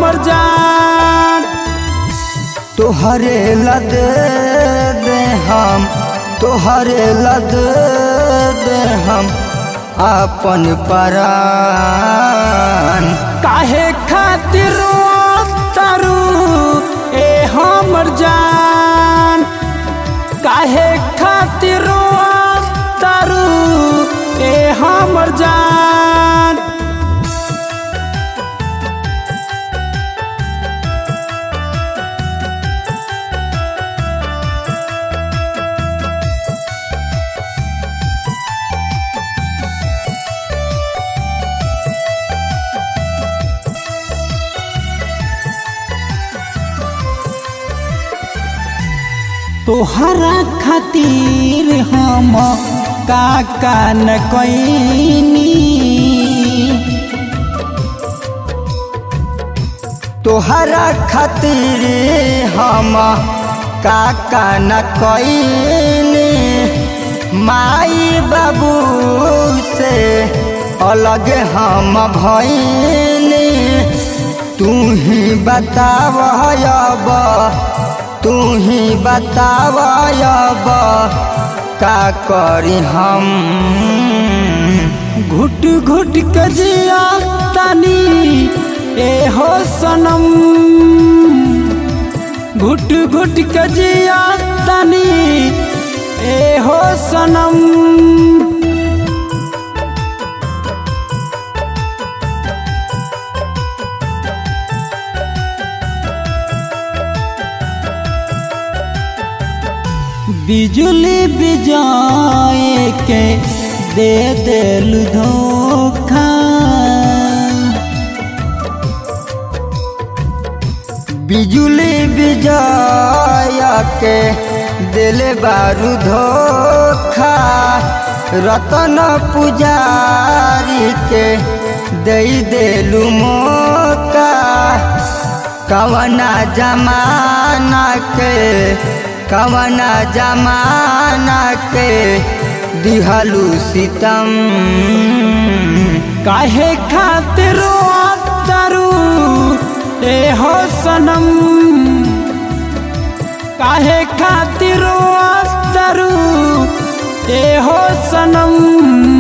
हमर जान तोहरे लद दे हम तोहरे लद दे हम अपन परान काहे खातिर तारू ए हमर जान काहे खातिर तारू ए हमर जान तोहरा खातिर हम काका न कैनी तोहरा खातिर हम काका न कईनी माई बाबू से अलग हम भईनी तू ही बताव अब तू ही बताव अब का करी हम घुट घुट के जिया तनी ए हो सनम घुट घुट के जिया तनी ए हो सनम बिजुली बिजाए के दे दिल धोखा बिजुली बिजय के दिल बारू धोखा रतन पुजारी के दे दिलू मौका कवना जमाना के कवना जमाना के दिहलू सितम काहे खातिर तारू ए हो सनम काहे खातिर तारू ए हो सनम